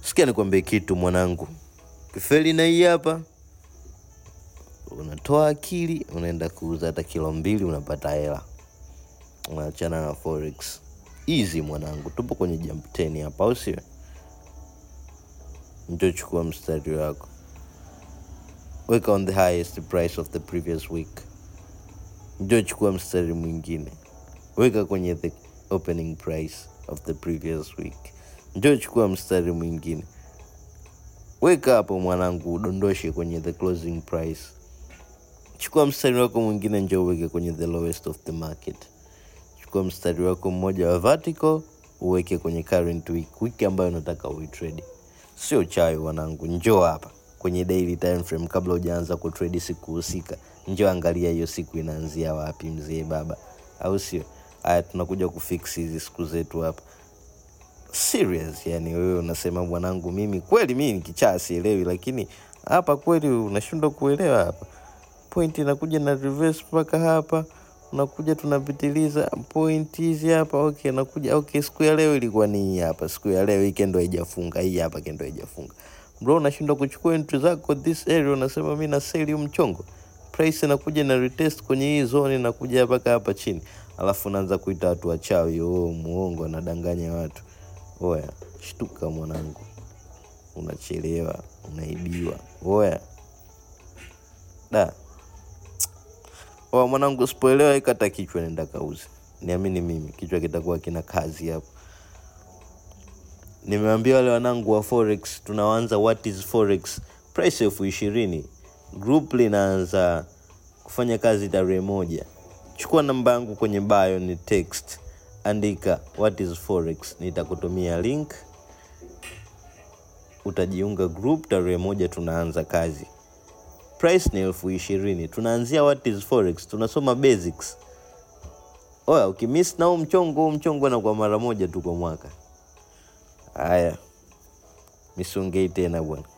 Sikia nikwambie kitu mwanangu, kifeli na hii hapa, unatoa akili, unaenda kuuza hata kilo mbili, unapata hela, unaachana na forex. Easy mwanangu, tupo kwenye jump 10 hapa, au sio? Njoo chukua mstari wako, weka on the highest price of the previous week. Njoo chukua mstari mwingine, weka kwenye the opening price of the previous week. Njoo chukua mstari mwingine, weka hapo mwanangu, udondoshe kwenye the closing price. Chukua mstari wako mwingine, njoo uweke kwenye the lowest of the market. Chukua mstari wako mmoja wa vertical uweke kwenye current week, wiki ambayo unataka uitrade. Sio chawi wanangu, njoo hapa kwenye daily time frame kabla hujaanza kutrade siku husika. Njoo angalia hiyo siku inaanzia wapi, mzee baba, au sio? Haya, tunakuja kufix hizi siku zetu hapa serious. Yani wewe unasema mwanangu, mimi kweli mimi nikichaa sielewi, lakini hapa kweli unashindwa kuelewa hapa. Point inakuja na reverse mpaka hapa, unakuja tunapitiliza point hizi hapa. Okay, nakuja okay, siku ya leo ilikuwa ni hii hapa, siku ya leo hii kendo haijafunga, hii hapa kendo haijafunga. Bro, unashindwa kuchukua entry zako this area, unasema mimi na sell huu mchongo. Price inakuja na retest kwenye hii zone, inakuja mpaka hapa chini, alafu unaanza kuita watu wachawi, oh, muongo, anadanganya watu. Oya, shtuka mwanangu, unachelewa, unaibiwa. Oya da oya mwanangu, usipoelewa ikata kichwa, nenda kauze. Niamini mimi, kichwa kitakuwa kina kazi hapo. Nimeambia wale wanangu wa forex, tunaanza what is forex price elfu ishirini. Group linaanza kufanya kazi tarehe moja. Chukua namba yangu kwenye bio, ni text, andika what is forex, nitakutumia link, utajiunga group. Tarehe moja tunaanza kazi. Price ni elfu ishirini. Tunaanzia what is forex, tunasoma basics. Oya, ukimiss na huu mchongo, huu mchongo na kwa mara moja tu kwa mwaka. Haya, misongei tena bwana.